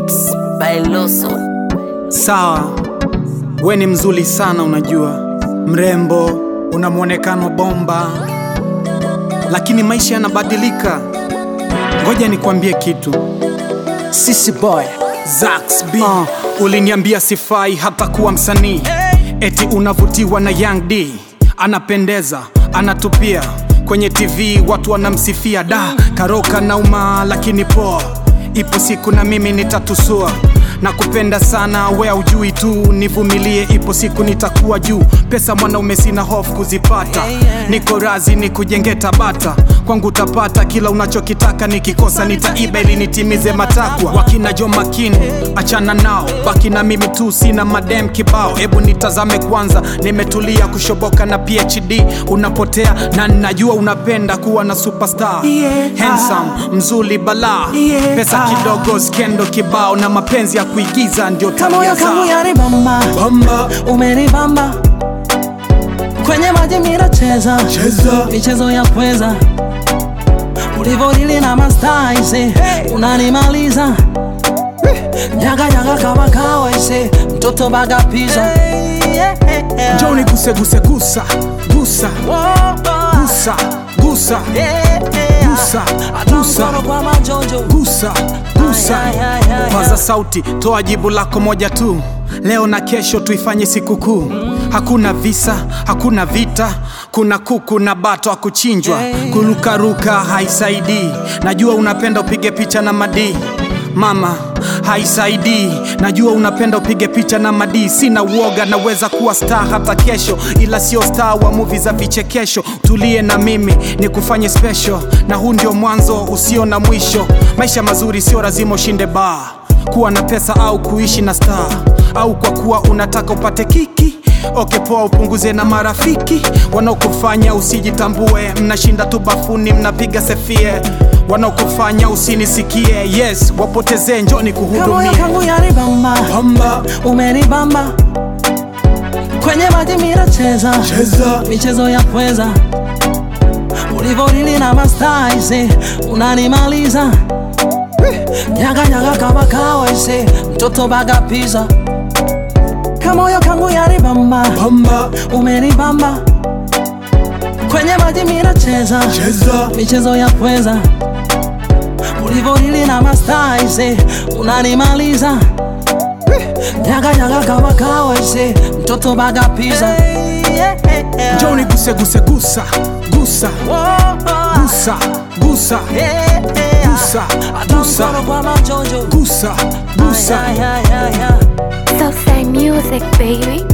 Mix by Loso. Sawa, we ni mzuri sana, unajua, mrembo, una mwonekano bomba, lakini maisha yanabadilika. Ngoja nikwambie kitu, Sisi boy Zax B, uliniambia sifai hata kuwa msanii, eti unavutiwa na Young D, anapendeza, anatupia kwenye TV, watu wanamsifia, da karoka nauma, lakini poa, ipo siku na mimi nitatusua na kupenda sana we ujui tu, nivumilie, ipo siku nitakuwa juu. Pesa mwanaume sina hofu kuzipata, niko razi ni kujenge Tabata, kwangu utapata kila unachokitaka, nikikosa nitaiba ili nitimize matakwa. Wakina Jo Makini achana nao, baki na mimi tu, sina madem kibao. Hebu nitazame kwanza, nimetulia kushoboka na PhD, unapotea na najua unapenda kuwa na superstar Yeah. handsome, mzuri balaa, Yeah. pesa kidogo, skendo kibao na mapenzi ya kuigiza ndio tabia kamoyo kangu zao. yanibamba Bamba, umenibamba kwenye maji minacheza cheza, michezo ya pweza ulivodili na mastaise unanimaliza nyaga nyaga kama kawaise mtoto baga pizza njoo niguse guse gusa gusa gusa gusa gusa gusa Mkono kwa majonjo gusa gusa Ay, ay, ay, ay, paza sauti toa jibu lako moja tu leo na kesho tuifanye sikukuu hakuna visa hakuna vita kuna kuku na bato akuchinjwa kurukaruka haisaidii najua unapenda upige picha na madii mama haisaidii najua unapenda upige picha na madii sina uoga naweza kuwa star hata kesho ila sio star wa muvi za vichekesho tulie na mimi ni kufanye special na huu ndio mwanzo usio na mwisho maisha mazuri sio lazima ushinde baa kuwa na pesa au kuishi na star au kwa kuwa unataka upate kiki oke poa upunguze na marafiki wanaokufanya usijitambue mnashinda tu bafuni mnapiga sefie wanaokufanya usinisikie yes wapotezee njoni kamoyo kuhudumia kangu yanibamba Bamba, umenibamba kwenye maji minacheza cheza, michezo ya pweza ulivodili na mastaise unanimaliza nyaga nyaga kama kawaise mtoto baga pizza kamoyo kangu yanibamba bamba, umenibamba kwenye maji minacheza cheza, michezo ya pweza ulivodili na mastaise unanimaliza nyaga nyaga kama kawaise mtoto baga pizza njoo niguse guse gusa gusa gusa gusa gusa gusa Mkono kwa majonjo gusa gusa Ay, ay, ay, ay, ay. Southside music, baby.